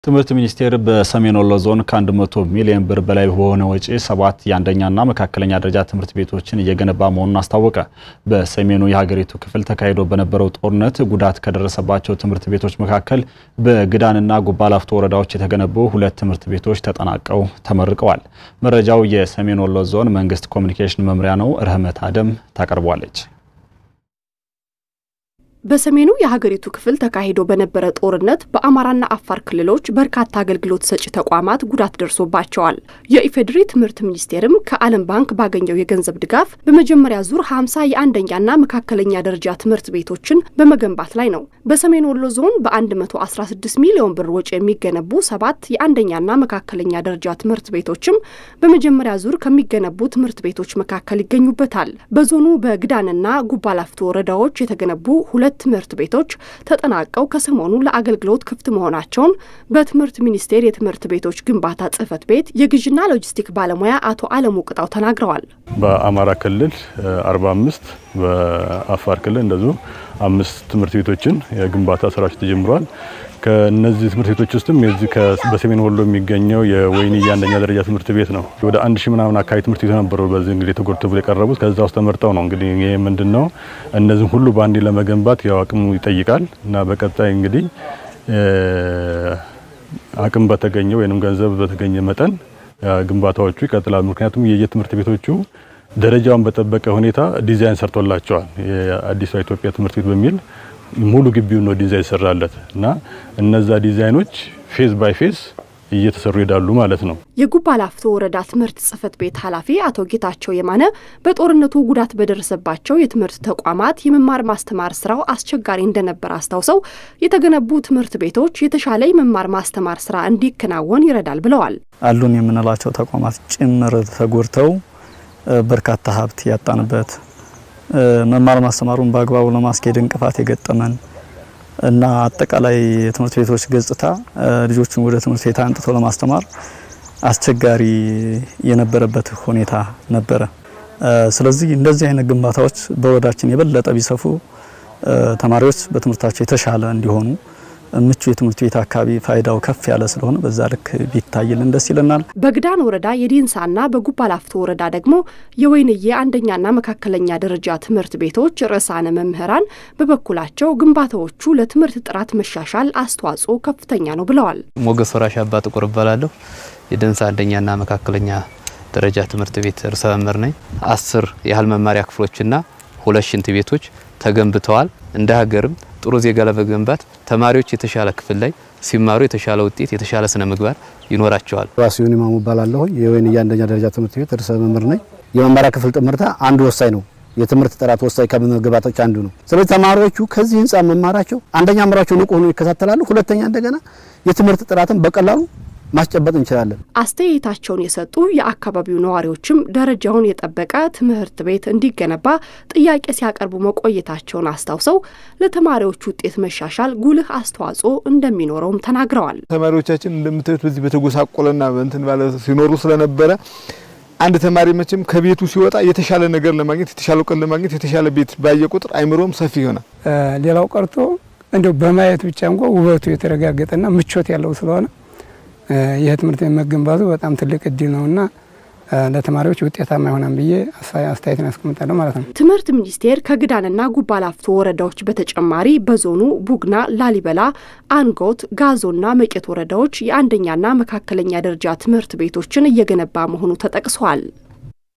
ትምህርት ሚኒስቴር በሰሜን ወሎ ዞን ከ100 ሚሊዮን ብር በላይ በሆነ ወጪ ሰባት የአንደኛና መካከለኛ ደረጃ ትምህርት ቤቶችን እየገነባ መሆኑን አስታወቀ። በሰሜኑ የሀገሪቱ ክፍል ተካሂዶ በነበረው ጦርነት ጉዳት ከደረሰባቸው ትምህርት ቤቶች መካከል በግዳንና ጉባላፍቶ ወረዳዎች የተገነቡ ሁለት ትምህርት ቤቶች ተጠናቀው ተመርቀዋል። መረጃው የሰሜን ወሎ ዞን መንግስት ኮሚኒኬሽን መምሪያ ነው። ረህመት አደም ታቀርቧለች። በሰሜኑ የሀገሪቱ ክፍል ተካሂዶ በነበረ ጦርነት በአማራና አፋር ክልሎች በርካታ አገልግሎት ሰጪ ተቋማት ጉዳት ደርሶባቸዋል። የኢፌዴሪ ትምህርት ሚኒስቴርም ከዓለም ባንክ ባገኘው የገንዘብ ድጋፍ በመጀመሪያ ዙር 50 የአንደኛና መካከለኛ ደረጃ ትምህርት ቤቶችን በመገንባት ላይ ነው። በሰሜን ወሎ ዞን በ116 ሚሊዮን ብር ወጪ የሚገነቡ ሰባት የአንደኛና መካከለኛ ደረጃ ትምህርት ቤቶችም በመጀመሪያ ዙር ከሚገነቡ ትምህርት ቤቶች መካከል ይገኙበታል። በዞኑ በግዳንና ጉባላፍቶ ወረዳዎች የተገነቡ ሁለት ትምህርት ቤቶች ተጠናቀው ከሰሞኑ ለአገልግሎት ክፍት መሆናቸውን በትምህርት ሚኒስቴር የትምህርት ቤቶች ግንባታ ጽሕፈት ቤት የግዥና ሎጂስቲክ ባለሙያ አቶ አለሙ ቅጣው ተናግረዋል። በአማራ ክልል 45 በአፋር ክልል እንደዚሁ አምስት ትምህርት ቤቶችን የግንባታ ስራዎች ተጀምረዋል። ከነዚህ ትምህርት ቤቶች ውስጥም የዚህ በሰሜን ወሎ የሚገኘው የወይንዬ አንደኛ ደረጃ ትምህርት ቤት ነው። ወደ አንድ ሺህ ምናምን አካባቢ ትምህርት ቤት ነበሩ በዚህ እንግዲህ ተጎድቶ ብሎ የቀረቡት ከዛ ውስጥ ተመርጠው ነው እንግዲህ ይህ ምንድን ነው እነዚህም ሁሉ በአንዴ ለመገንባት ያው አቅሙ ይጠይቃል እና በቀጣይ እንግዲህ አቅም በተገኘ ወይም ገንዘብ በተገኘ መጠን ግንባታዎቹ ይቀጥላሉ። ምክንያቱም የየትምህርት ቤቶቹ ደረጃውን በጠበቀ ሁኔታ ዲዛይን ሰርቶላቸዋል። የአዲሷ ኢትዮጵያ ትምህርት ቤት በሚል ሙሉ ግቢውን ነው ዲዛይን ይሰራለት እና እነዛ ዲዛይኖች ፌዝ ባይ ፌዝ እየተሰሩ ይሄዳሉ ማለት ነው። የጉባ ላፍቶ ወረዳ ትምህርት ጽሕፈት ቤት ኃላፊ አቶ ጌታቸው የማነ በጦርነቱ ጉዳት በደረሰባቸው የትምህርት ተቋማት የመማር ማስተማር ስራው አስቸጋሪ እንደነበር አስታውሰው የተገነቡ ትምህርት ቤቶች የተሻለ የመማር ማስተማር ስራ እንዲከናወን ይረዳል ብለዋል። አሉን የምንላቸው ተቋማት ጭምር ተጎድተው በርካታ ሀብት ያጣንበት መማር ማስተማሩን በአግባቡ ለማስኬድ እንቅፋት የገጠመን እና አጠቃላይ የትምህርት ቤቶች ገጽታ ልጆችን ወደ ትምህርት ቤት አንጥቶ ለማስተማር አስቸጋሪ የነበረበት ሁኔታ ነበረ። ስለዚህ እንደዚህ አይነት ግንባታዎች በወረዳችን የበለጠ ቢሰፉ ተማሪዎች በትምህርታቸው የተሻለ እንዲሆኑ ምቹ የትምህርት ቤት አካባቢ ፋይዳው ከፍ ያለ ስለሆነ በዛ ልክ ቢታይልን ደስ ይለናል። በግዳን ወረዳ የዲንሳና በጉባላፍቶ ወረዳ ደግሞ የወይንዬ አንደኛና መካከለኛ ደረጃ ትምህርት ቤቶች ርዕሳነ መምህራን በበኩላቸው ግንባታዎቹ ለትምህርት ጥራት መሻሻል አስተዋጽኦ ከፍተኛ ነው ብለዋል። ሞገስ ወራሽ አባ ጥቁር እባላለሁ። የደንሳ አንደኛና መካከለኛ ደረጃ ትምህርት ቤት ርዕሰ መምህር ነኝ። አስር ያህል መማሪያ ክፍሎችና ሁለት ሽንት ቤቶች ተገንብተዋል። እንደ ሀገርም ጥሩ ዜጋ ለመገንባት ተማሪዎች የተሻለ ክፍል ላይ ሲማሩ የተሻለ ውጤት፣ የተሻለ ስነ ምግባር ይኖራቸዋል። ራሲዮን ኢማሙ እባላለሁ። የወይንዬ አንደኛ ደረጃ ትምህርት ቤት ርዕሰ መምህር ነኝ። የመማሪያ ክፍል ጥምርታ አንዱ ወሳኝ ነው። የትምህርት ጥራት ወሳኝ ከመግባቶች አንዱ ነው። ስለዚህ ተማሪዎቹ ከዚህ ህንፃ መማራቸው አንደኛ አእምሯቸው ንቁ ሆኖ ይከታተላሉ። ሁለተኛ እንደገና የትምህርት ጥራትን በቀላሉ ማስጨበጥ እንችላለን። አስተያየታቸውን የሰጡ የአካባቢው ነዋሪዎችም ደረጃውን የጠበቀ ትምህርት ቤት እንዲገነባ ጥያቄ ሲያቀርቡ መቆየታቸውን አስታውሰው ለተማሪዎች ውጤት መሻሻል ጉልህ አስተዋጽኦ እንደሚኖረውም ተናግረዋል። ተማሪዎቻችን እንደምታዩት በዚህ በተጎሳቆለና እንትን ባለ ሲኖሩ ስለነበረ አንድ ተማሪ መቼም ከቤቱ ሲወጣ የተሻለ ነገር ለማግኘት የተሻለ እውቀት ለማግኘት የተሻለ ቤት ባየ ቁጥር አይምሮም ሰፊ ይሆናል። ሌላው ቀርቶ እንደው በማየት ብቻ እንኳ ውበቱ የተረጋገጠና ምቾት ያለው ስለሆነ ይህ ትምህርት ቤት መገንባቱ በጣም ትልቅ እድል ነውና ለተማሪዎች ውጤታማ ይሆናል ብዬ አስተያየትን ያስቀምጣለሁ ማለት ነው። ትምህርት ሚኒስቴር ከግዳንና ጉባላፍቶ ወረዳዎች በተጨማሪ በዞኑ ቡግና፣ ላሊበላ፣ አንጎት፣ ጋዞና መቄት ወረዳዎች የአንደኛና መካከለኛ ደረጃ ትምህርት ቤቶችን እየገነባ መሆኑ ተጠቅሷል።